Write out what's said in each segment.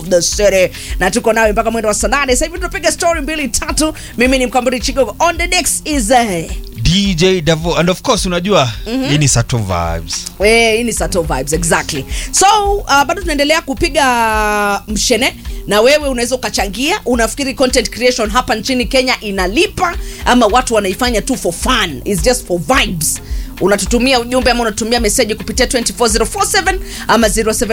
the city na tuko nawe mpaka mwendo wa saa nane sasa hivi tunapiga story mbili tatu mimi ni mkamburi chigogo on the next is uh, dj davo and of course unajua hii ni sato vibes Eh, hii ni Sato vibes exactly so uh, bado tunaendelea kupiga mshene na wewe unaweza ukachangia unafikiri content creation hapa nchini kenya inalipa ama watu wanaifanya tu for fun is just for vibes unatutumia ujumbe ama unatumia meseji kupitia 24047 ama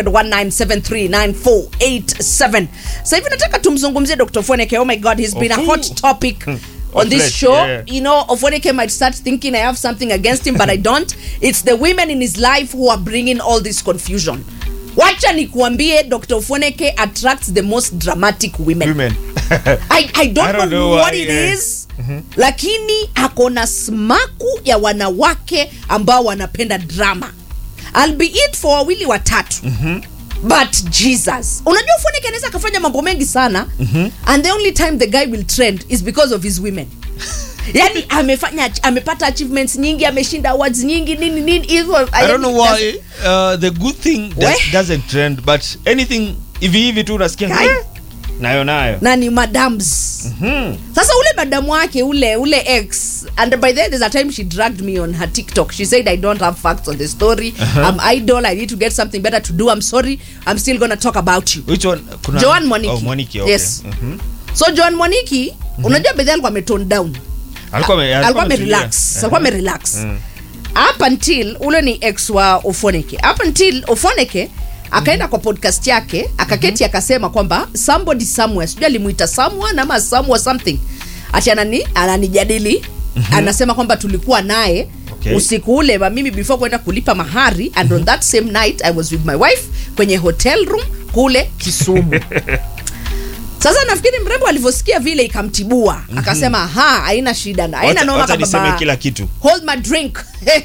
0719739487 sasa hivi nataka tumzungumzie dr foneke oh my god he's been a hot topic on this Hotlet, show yeah. you know Ofoneke might start thinking I have something against him but I don't it's the women in his life who are bringing all this confusion wacha nikuambie Dr. Ofoneke attracts the most dramatic women, women I, I don't, I don't know, know what why, it yeah. is lakini akona smaku ya wanawake ambao wanapenda drama albeit for wawili watatu but jesus unajua Ofoneke anaweza akafanya mambo mengi sana and the only time the guy will trend is because of his women yani amefanya amepata achievements nyingi ameshinda awards nyingi nini nini hivyo i don't know yani, why uh, the good thing does, We? doesn't trend but anything hivi hivi tu unasikia Kai. "Eh, nayo nayo na ni madams hmm. sasa ule madamu wake ule ule ex and by the way, there's a time she dragged me on her tiktok she said i don't have facts on the story i'm idol i need to get something better to do i'm sorry i'm still gonna talk about you which one kuna Joan Mwaniki. oh, Mwaniki okay. Yes. Mhm. so joan mwaniki unajua bedhi alikuwa ametone down alikuwa ame- alikuwa ametulia. amerelax Eh. alikuwa amerelax Mm. up until ule ni ex wa ofoneke up until ofoneke akaenda kwa podcast yake akaketi akasema kwamba somebody somewhere sijui alimuita someone ama somewhere something ati anani ananijadili anasema kwamba tulikuwa naye Okay. usiku ule wa mimi before kwenda kulipa mahari and on that same night i was with my wife kwenye hotel room kule kisumu sasa nafikiri mrembo alivyosikia vile ikamtibua akasema ha haina shida haina Wacha- noma wacha kama niseme baba kila kitu hold my drink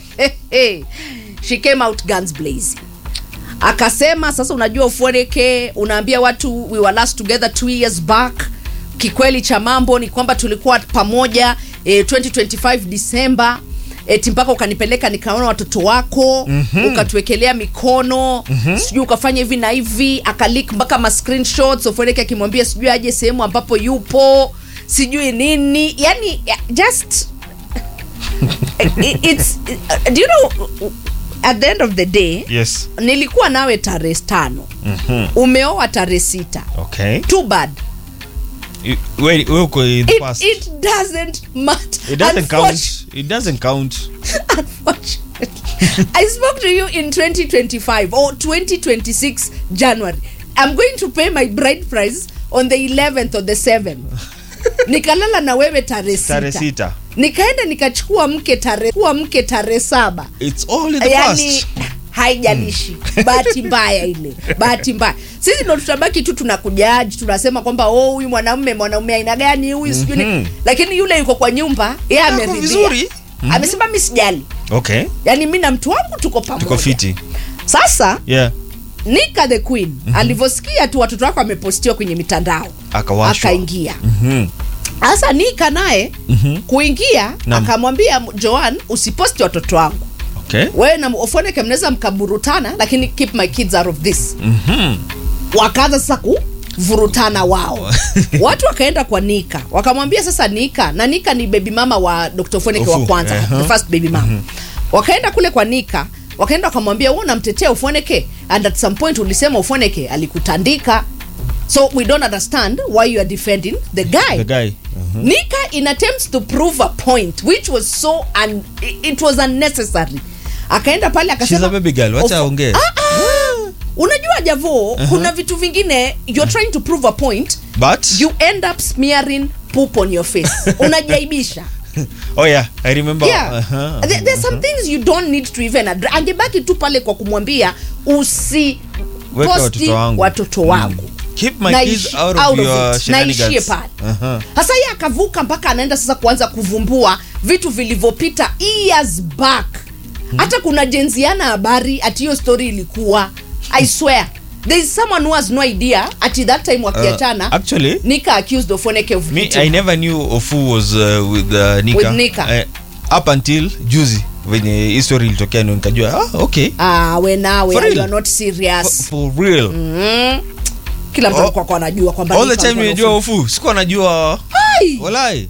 she came out guns blazing akasema sasa unajua ufueneke unaambia watu we were last together two years back kikweli cha mambo ni kwamba tulikuwa pamoja eh, 2025 disemba eti mpaka ukanipeleka nikaona watoto wako mm-hmm. ukatuwekelea mikono mm-hmm. sijui ukafanya hivi na hivi akalik mpaka ma screenshots ofueneke akimwambia sijui aje sehemu ambapo yupo sijui nini yani just it- it's do you know at the end of the day yes nilikuwa nawe tarehe tano Mhm. umeoa tarehe sita okay too bad You- we we uko in the it, past it doesn't matter it doesn't Unfortunately- count it doesn't count unfortunately i spoke to you in 2025 or 2026 january i'm going to pay my bride price on the 11th or the 7th nikalala na wewe tarehe tarehe sita sita nikaenda nikachukua mke tarehe kuwa mke tarehe saba it's all in the yani past haijalishi bahati mbaya ile bahati mbaya sisi ndo tutabaki tu tunakujaji tunasema kwamba oh huyu mwanamume mwanaume aina gani huyu sijui ni-" Mhm. lakini yule yuko kwa nyumba ye Ako ameridhia vizuri. amesema mi sijali okay yani mi na mtu wangu tuko pamoja tuko fiti sasa yeah nika the queen alivyosikia tu watoto wako amepostiwa kwenye mitandao akawashwa akaingia Mhm. sasa nika naye Mhm. kuingia Naam. akamwambia joan usiposti watoto wangu okay wewe na ofoneke mnaweza mkaburutana lakini keep my kids out of this Mhm. wakaanza sasa kuvurutana wao watu wakaenda kwa nika wakamwambia sasa nika na nika ni baby mama wa dr foneke wa Ofu, kwanza uh-huh. the first baby mama wakaenda kule kwa nika wakaenda wakamwambia wewe unamtetea ufoneke and at some point ulisema ufoneke alikutandika so we don't understand why you are defending the guy the guy Mhm. nika in attempts to prove a point which was so un, it was unnecessary akaenda pale akasema She's a baby girl, wacha Of- aongee. Ah, ah. unajua javo kuna vitu vingine you're trying to prove a point but you end up smearing poop on your face unajaibisha oh yeah i remember yeah. uh-huh. There, there's some things you don't need to even address. angebaki tu pale kwa kumwambia usi Weka posti watoto wangu. watoto wangu keep my Na kids ishi- out of out of your it. Na ishie shenanigans pale. uh-huh. sasa ye akavuka mpaka anaenda sasa kuanza kuvumbua vitu vilivyopita years back hata kuna jenziana habari ati hiyo story ilikuwa i swear there is someone who has no idea ati that time wakiachana Uh, actually- nika accused ofoneke of me beating i her. never knew ofu was uh, with uh, nika, With Nika. Uh, up until juzi venye hii story ilitokea ndio nikajua ah, okay ah we nawe For you real? are not for, serious for real mm. kila mtu Oh. alikuwa kwa anajua kwamba all the Nifa time alikuwa na nimejua ufu. ofu sikuwa najua Ai! walai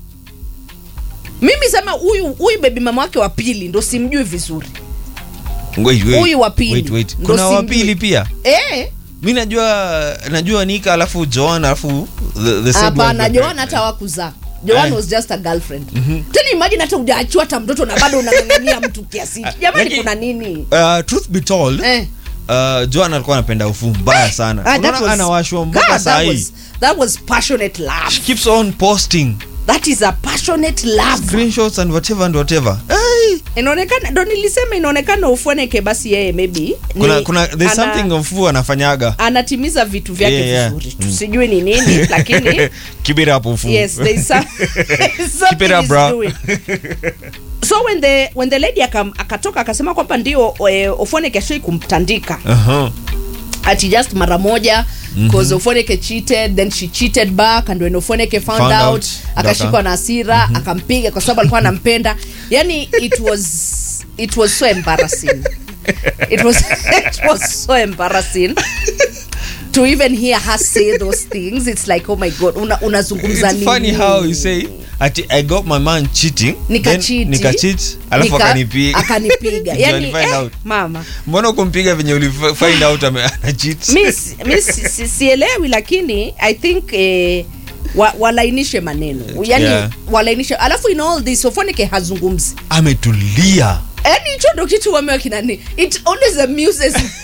mimi sema huyu huyu bebi mama wake wa pili ndo simjui vizuri Wait, wait. Huyu wa pili. Wait, wait. Ndo kuna wa simjui. pili pia eh mi najua najua nika alafu joan alafu the, the said hapana one- joan hata wakuzaa joan Eh. was just a girlfriend tena imagine hata ujaachua hata mtoto na bado unang'ang'ania mtu kiasi hiki. jamani Lakini- kuna nini Uh, truth be told eh. uh, joan alikuwa anapenda ufu mbaya sana Ah, that Unaona was- anawashwa God, mpaka that sahii was- that was passionate love she keeps on posting that is a passionate love screenshots and whatever and whatever hey. inaonekana ndo nilisema inaonekana ufueneke basi yeye maybe kuna, ni- kuna there's ana- something ofu anafanyaga anatimiza vitu vyake Yeah, yeah. vizuri Mm. tusijui ni nini lakini keep it up ofu yes there is some, keep something it up is bro doing. so when the when the lady akam- akatoka akasema kwamba ndio eh, ofueneke ashoi kumtandika uh-huh. ati just mara moja because Ofoneke cheated then she cheated back and when Ofoneke found, Found out, out, akashikwa ndo na hasira akampiga kwa sababu alikuwa anampenda yani it was it was so embarrassing it was it was so embarrassing to even hear her say those things it's like oh my god una, unazungumza It's funny nini? how you say ati I got my man cheating Nikachiti. then nikachit alafu Nika- akanipiga akanipiga Ndio yani alifind eh, out. mama mbona ukumpiga venye ulifind out ame- ana cheat mi si- mi si- si- sielewi lakini i think eh, wa, walainishe maneno yani Yeah. walainishe alafu in all this ofonike hazungumzi ametulia yani hicho ndo kitu wamewa kinani it always amuses me.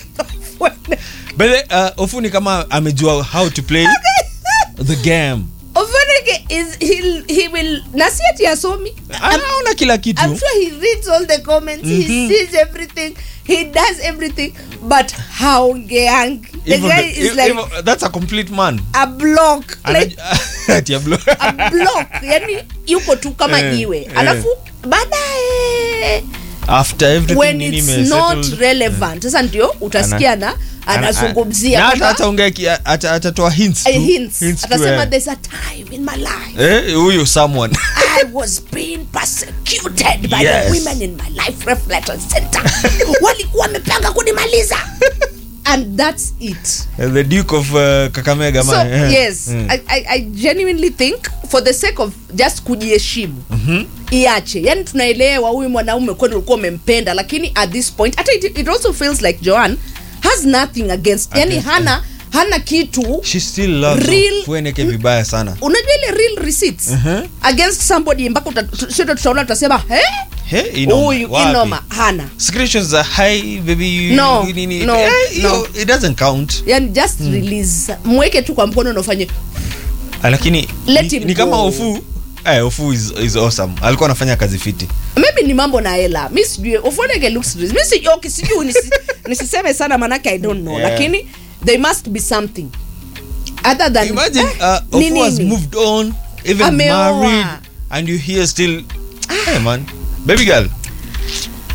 but uh, ofu ni kama amejua how to play the game ofonike is he'll, he will nasi ati asomi anaona kila kitu I'm sure he reads all the comments he Mhm. sees everything he does everything but haongeangi the Even guy the- is e- like even- that's a complete man a block like Anaj- Ati ya blo- a block yani yuko tu kama Eh, jiwe eh. alafu baadaye after everything when nini it's ime not settled, relevant sasa ndio utasikia na ana- anazungumzia na hata kwamba, ataongea ki- ata- atatoa hints eh, tu. hints. Hints tu, atasema eh. there's a time in my life Eh, huyu someone I was being persecuted by Yes. the women in my life reflection center walikuwa wamepanga kunimaliza and that's it the duke of uh, kakamega so man eh. yes Mm. I, I, i genuinely think for the sake of just kujiheshimu Mhm. iache yani tunaelewa huyu mwanaume kweli ulikuwa umempenda lakini at this point hata it, it also feels like joan has nothing against yani Against, hana hana kitu she still loves Real- Fueneke vibaya sana unajua ile real receipts Mhm. against somebody mpaka uta- tu- sote tutaona tutasema "Eh, He, inoma. huyu Wapi? inoma hana screenshots za hi baby you- No, nini no, eh, no. yo, it doesn't count yani just release mweke tu kwa mkono na ufanye Ah, lakini Let ni, him ni kama go. ofu eh, ofu is, is awesome alikuwa anafanya kazi fiti maybe ni mambo na hela mi sijui ufoneke looks mi sijui okay, sijui nisi, nisiseme sana manake i don't know Yeah. lakini there must be something other than imagine eh, uh, ni ofu has nini? moved on even Ameoa. married and you hear still hey man baby girl